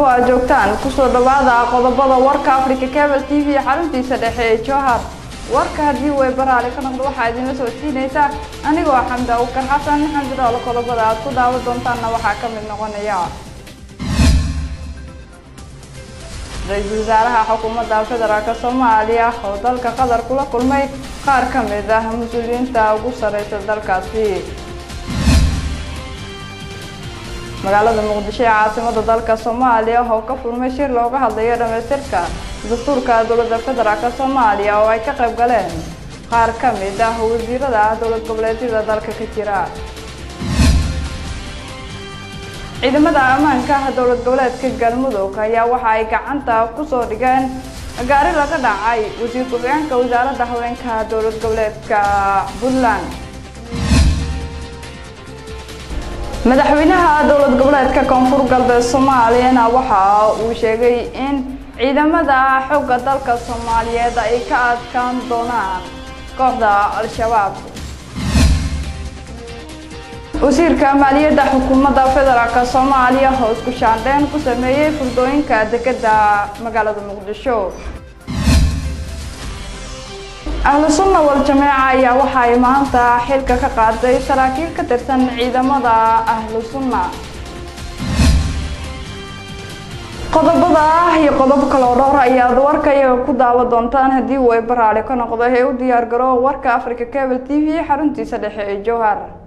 walbo aad joogtaan kusoo dhawaada qodobada warka africa cable t v xaruntiisa dhexe ee jowhar warka haddii way baraale ka noqdo waxaa idinla soo siinaysaa anigoo xamda ukar xasan xamdiroole qodobada aad ku daawan doontaanna waxaa ka mid noqonaya ra-iisul wasaaraha xukuumadda federaalk soomaaliya oo dalka qatar kula kulmay qaar ka mid ah mas-uuliyiinta ugu sareysa dalkaasi magaalada muqdisho ee caasimada dalka soomaaliya oo ka furmay shir looga hadlayo dhamaystirka dastuurka dowladda federaalk soomaaliya oo ay ka qayb galeen qaar ka mid ah wasiirada dowlad goboleedyada dalka ka jira ciidamada ammaanka dowlad goboleedka galmudug ayaa waxa ay gacanta kusoo dhigeen gaari laga dhacay wasiir ku-xigeenka wasaaradda haweenka dowlad goboleedka puntland madaxweynaha dowlad goboleedka koonfur galbeed soomaaliyana waxa uu sheegay in ciidamada xooga dalka soomaaliyeed ay ka adkaan doonaan kooxda al-shabaab wasiirka maaliyadda xukuumadda federaalk soomaaliya oo isku shaandheyn ku sameeyey furdooyinka dekedda magaalada muqdisho ahlu sunna wal jameeca ayaa waxa ay maanta xilka ka qaaday saraakiil ka tirsan ciidamada ahlu sunna qodobada iyo qodob kaloo dhowr ayaad warka iyaga ku daawa doontaan haddii uu ay baraale ka noqdo ee u diyaar garo warka africa cable t v xaruntiisa dhexe ee jowhar